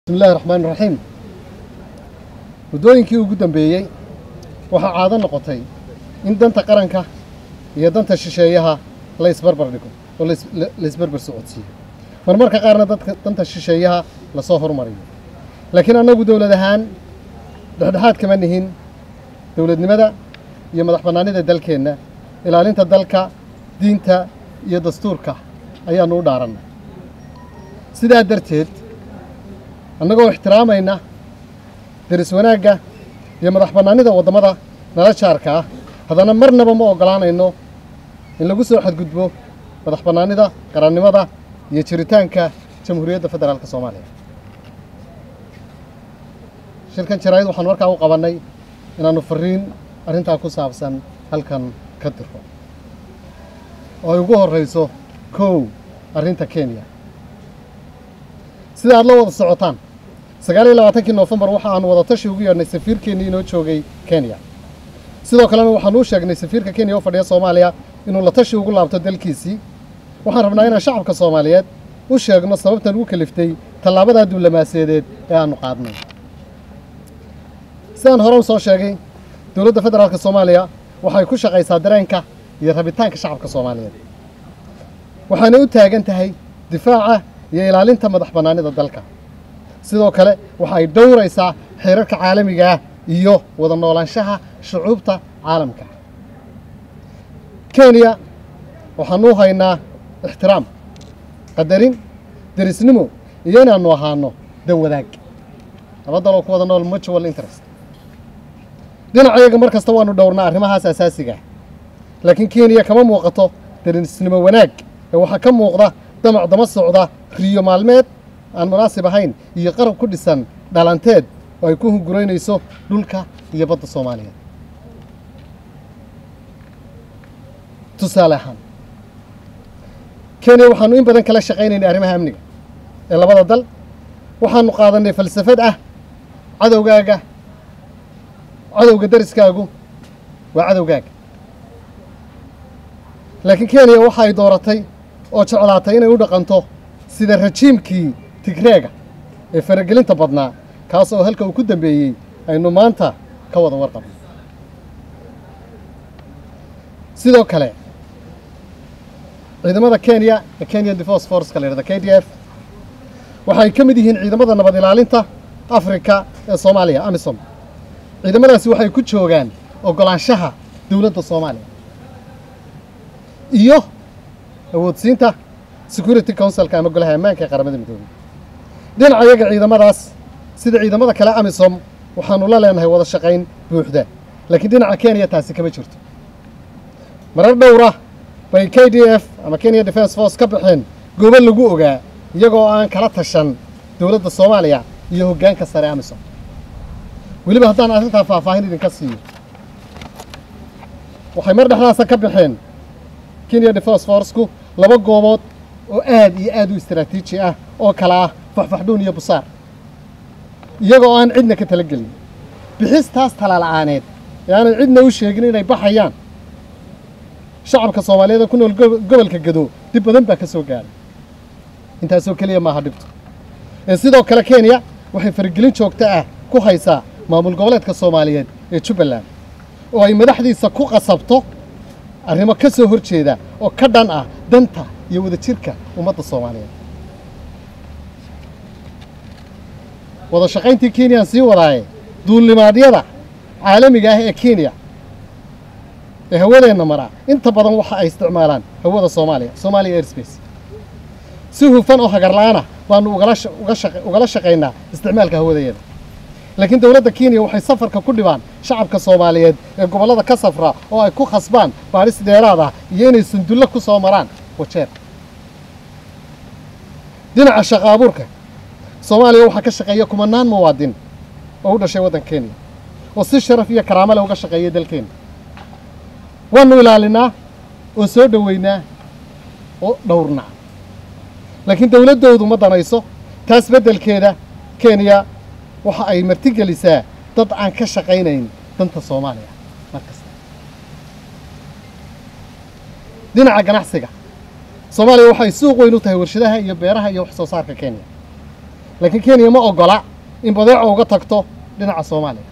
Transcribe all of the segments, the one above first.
bismillahi raxmaan raxiim muddooyinkii ugu dambeeyey waxaa caado noqotay in danta qaranka iyo danta shisheeyaha la isbarbar dhigo oo lais- la- la isbarbar socodsiiyo marmarka qaarna dadka danta shisheeyaha lasoo hormariyo laakiin annagu dowlad ahaan dhexdhexaad kama nihin dowladnimada iyo madax bannaanida dalkeenna ilaalinta dalka diinta iyo dastuurka ayaannu u dhaarannay sidaa darteed annagoo ixtiraamayna deris wanaagga iyo madax bannaanida waddamada nala jaarka ah haddana marnaba ma oggolaanayno in lagu soo xadgudbo madax bannaanida qarannimada iyo jiritaanka jamhuuriyadda federaalka soomaaliya shirkan jaraa'id waxaan markaa u qabannay inaannu fariin arrintaa ku saabsan halkan ka dirro oo ay ugu horrayso kow arrinta kenya sida aad la wada socotaan sagaal iyo labaatankii noofembar waxa aanu wada tashi ugu yeedhnay safiirkeennii inoo joogay kenya sidoo kalena waxaanu u sheegnay safiirka kenya oo fadhiya soomaaliya inuu la tashi ugu laabto dalkiisii waxaan rabnaa inaan shacabka soomaaliyeed u sheegno sababtan ugu kaliftay tallaabadaa diblomaasiyadeed ee aanu qaadnay sidaan hore u soo sheegay dowladda federaalka soomaaliya waxay ku shaqaysaa dareenka iyo rabitaanka shacabka soomaaliyeed waxaana u taagan tahay difaaca iyo ilaalinta madax bannaanida dalka sidoo kale waxa ay dhowraysaa xeerarka caalamiga ah iyo wada noolaanshaha shucuubta caalamka kenya waxaanu u haynaa ixtiraam qadarin derisnimo iyo inaannu ahaano dan wadaag laba daloo ku wada nool mutual interest dhinacayaga mar kasta waannu dhowrnaa arrimahaas asaasiga ah laakiin kenya kama muuqato derisnimo wanaag ee waxaa ka muuqda damac dama socda riyo maalmeed aan munaasib ahayn iyo qarab ku dhisan dhalanteed oo ay ku hunguraynayso dhulka iyo badda soomaaliyeed tusaale ahaan kenya waxaanu in badan kala shaqaynaynay arrimaha amniga ee labada dal waxaanu qaadannay falsafad ah cadowgaaga cadowga dariskaagu waa cadowgaaga laakiin kenya waxa ay dooratay oo jeclaatay inay u dhaqanto sida rajiimkii tigreega ee faragelinta badnaa kaas oo halka uu ku dambeeyey aynu maanta ka wada warqabno sidoo kale ciidamada kenya ee kenya defence forceka la yidhahda k d f waxay ka mid yihiin ciidamada nabad ilaalinta afrika ee soomaaliya amisom ciidamadaasi waxay ku joogaan oggolaanshaha dowladda soomaaliya iyo awoodsiinta security councilka ama golaha ammaanka ee qaramada midoobey dhinaca yaga ciidamadaas sida ciidamada kale amisom waxaanu la leenahay wada shaqayn buuxda laakiin dhinaca kenya taasi kama jirto marar dhowra bay k d f ama kenya defence force ka baxeen goobo lagu ogaa iyagoo aan kala tashan dowladda soomaaliya iyo hoggaanka sare amisom weliba haddaan arrintaa faahfaahin idinka siiyo waxay mar dhexdaasa ka baxeen kenya defence forceku laba goobood oo aad iyo aad u istaraatiiji ah oo kala ah faxfaxdhuun iyo busaar iyagoo aan cidna ka tala gelin bixistaas talaala'aaneed ee aanay cidna u sheegin inay baxayaan shacabka soomaaliyeed ee ku nool gobo- gobolka gado dib badan baa ka soo gaadhay intaasoo keliya maaha dhibto ee sidoo kale kenya waxay faragelin joogto ah ku haysaa maamul goboleedka soomaaliyeed ee jubbaland oo ay madaxdiisa ku qasabto arrimo ka soo hor jeeda oo ka dhan ah danta iyo wadajirka ummadda soomaaliyeed wada shaqayntii kenyaan sii wadaaye duulimaadyada caalamiga ah ee kenya ee hawadeenna maraa inta badan waxa ay isticmaalaan hawada soomaaliya soomaaliya airspace si hufan oo hagarla'aana baanu ugala sha- uga shaqa- ugala shaqaynaa isticmaalka hawadeeda laakiin dowladda kenya waxay safarka ku dhibaan shacabka soomaaliyeed ee gobollada ka safra oo ay ku khasbaan baadhis dheeraad ah iyo inay sundullo ku soo maraan wajeer dhinaca shaqo abuurka soomaaliya waxaa ka shaqeeya kumanaan muwaadin oo u dhashay waddanka kenya oo si sharaf iyo karaamo leh uga shaqeeya dalkeena waanu ilaalinaa oo soo dhoweynaa oo dhowrnaa laakiin dowladdoodu ma danayso taas beddelkeeda kenya waxa ay martigelisaa dad aan ka shaqaynayn danta soomaaliya mar kasta dhinaca ganacsiga soomaaliya waxay suuq weyn u tahay warshadaha iyo beeraha iyo wax soo saarka kenya laakiin kenya ma ogola in badeeco uga tagto dhinaca soomaaliya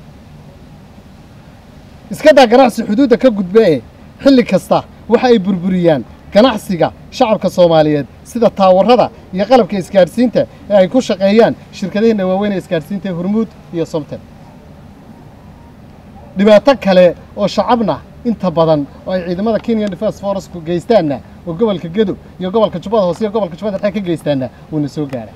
iska daa ganacsi xuduudda ka gudba ee xilli kasta waxa ay burburiyaan ganacsiga shacabka soomaaliyeed sida taawarada iyo qalabka isgaadhsiinta ee ay ku shaqeeyaan shirkadaheenna waaweyn ee isgaadhsiinta hormuud iyo somten dhibaato kale oo shacabna inta badan oo ay ciidamada kenya defense forceku geystaanna oo gobolka gedo iyo gobolka jubbada hoose iyo gobolka jubbada dhexe ka geystaanna wuuna soo gaara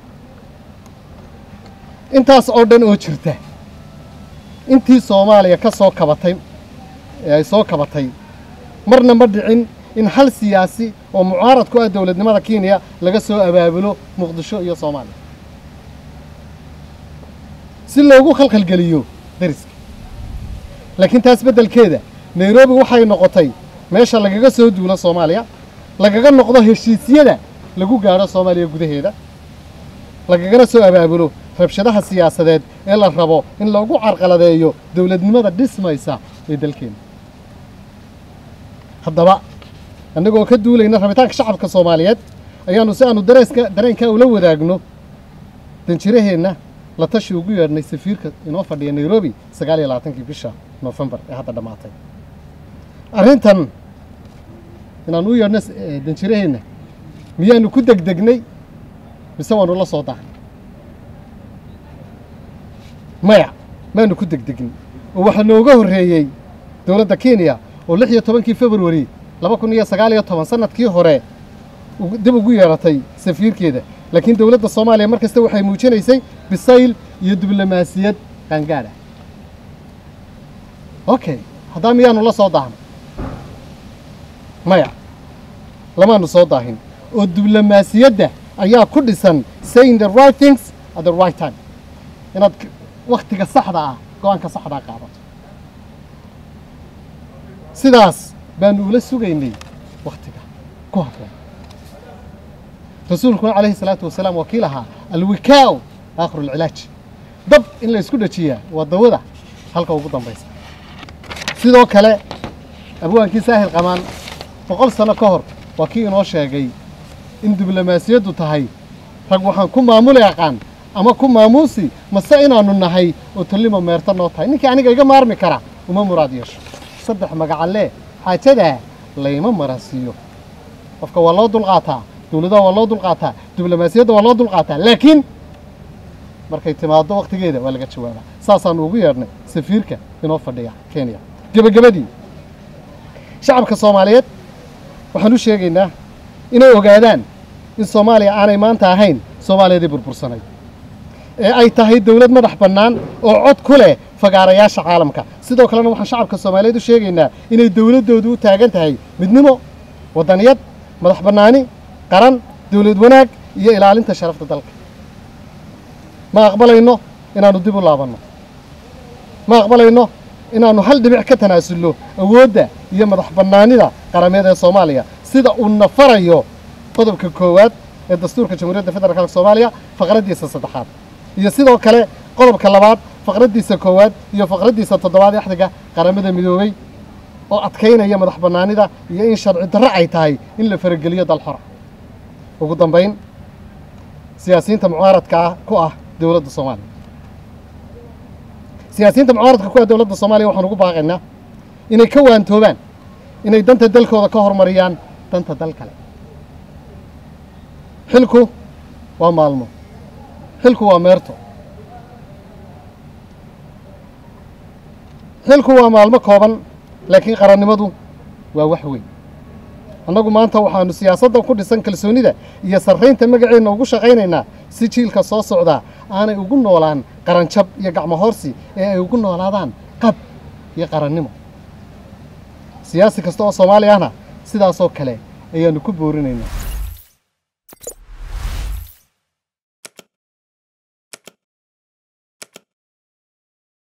intaas oo dhan oo jirta intii soomaaliya ka soo kabatay ee ay soo kabatay marna ma dhicin in hal siyaasi oo mucaarad ku ah dowladnimada kenya laga soo abaabulo muqdisho iyo soomaaliya si loogu khalkhalgeliyo dariska laakiin taas beddelkeeda nairobi waxay noqotay meesha lagaga soo duulo soomaaliya lagaga noqdo heshiisyada lagu gaadho soomaaliya gudaheeda lagagana soo abaabulo rabshadaha siyaasadeed ee la rabo in lagu carqaladeeyo dowladnimada dhismaysa ee dalkeena haddaba annagoo ka duulayna rabitaanka shacabka soomaaliyeed ayaannu si aanu dareeska dareenkaa ula wadaagno danjiraheenna la tashi ugu yeedhnay safiirka inoo fadhiya nairobi sagaal iyo labaatankii bisha noofembar ee hadda dhammaatay arrintan inaan u yeedhno danjiraheenna miyaanu ku degdegnay mise waanu la soo dahay maya maanu ku degdegin oo waxaa nooga horreeyey dowladda kenya oo lix iyo tobankii februari laba kun iyo sagaal iyo toban sanadkii hore dib ugu yeeratay safiirkeeda laakiin dowladda soomaaliya mar kasta waxay muujinaysay bisayl iyo diblomaasiyad qaangaadha okay haddaa miyaanu la soo daahnay maya lamaanu soo daahin oo diblomaasiyadda ayaa ku dhisan saying the right things at the right time inaad wakhtiga saxda ah go-aanka saxdaa qaadato sidaas baanu ula sugaynay wakhtiga ku habboon rasuulkuna calayhi salaatu wasalaam waa kii lahaa alwikaa'u aakhiru alcilaaj dab in la isku dhajiyaa waa dawada halka ugu dambaysa sidoo kale abwaankii saahil qamaan boqol sano ka hor waa kii inoo sheegay in diblomaasiyaddu tahay rag waxaan ku maamuli aqaan ama ku maamuusi mase inaannu nahay oo tallimo meerta noo tahay ninkii aniga iga maarmi kara uma muraad yeesho saddex magacalee xaajadaa layma marasiiyo qofka waa loo dulqaataa dowladaha waa loo dulqaataa diblomaasiyadda waa loo dulqaataa laakiin markay timaaddo wakhtigeeda waa laga jawaabaa saasaannu ugu yeedhnay safiirka inoo fadhiya kenya gebagabadii shacabka soomaaliyeed waxaan u sheegaynaa inay ogaadaan in soomaaliya aanay maanta ahayn soomaaliyadii burbursanay ee ay tahay dowlad madax bannaan oo cod ku leh fagaarayaasha caalamka sidoo kalena waxaan shacabka soomaaliyeed u sheegaynaa inay dowladdoodu u taagan tahay midnimo waddaniyad madax bannaani qaran dowlad wanaag iyo ilaalinta sharafta dalka ma aqbalayno inaannu dib u laabanno ma aqbalayno inaannu hal dhibic ka tanaasulno awoodda iyo madax bannaanida qarameed ee soomaaliya sida uu nafarayo qodobka koowaad ee dastuurka jamhuuriyadda federaalk soomaaliya faqraddiisa saddexaad iyo sidoo kale qodobka labaad faqraddiisa koowaad iyo faqraddiisa toddobaad ee axdiga qaramada midoobey oo adkaynaya madax bannaanida iyo in sharci darro ay tahay in la farageliyo dal xora ugu dambayn siyaasiyiinta mucaaradka ah ku ah dowladda soomaaliya siyaasiyiinta mucaaradka ku ah dowladda soomaaliya waxaan ugu baaqaynaa inay ka waantoobaan inay danta dalkooda ka hormariyaan danta dal kale xilku waa maalmo xilku waa meerto xilku waa maalmo kooban laakiin qarannimadu waa wax weyn annagu maanta waxaannu siyaasadda ku dhisan kalsoonida iyo sarraynta magaceenna ugu shaqaynaynaa si jiilka soo socdaa aanay ugu noolaan qaranjab iyo gacmo hoorsi ee ay ugu noolaadaan qab iyo qarannimo siyaasi kasta oo soomaali ahna sidaasoo kale ayaannu ku boorinaynaa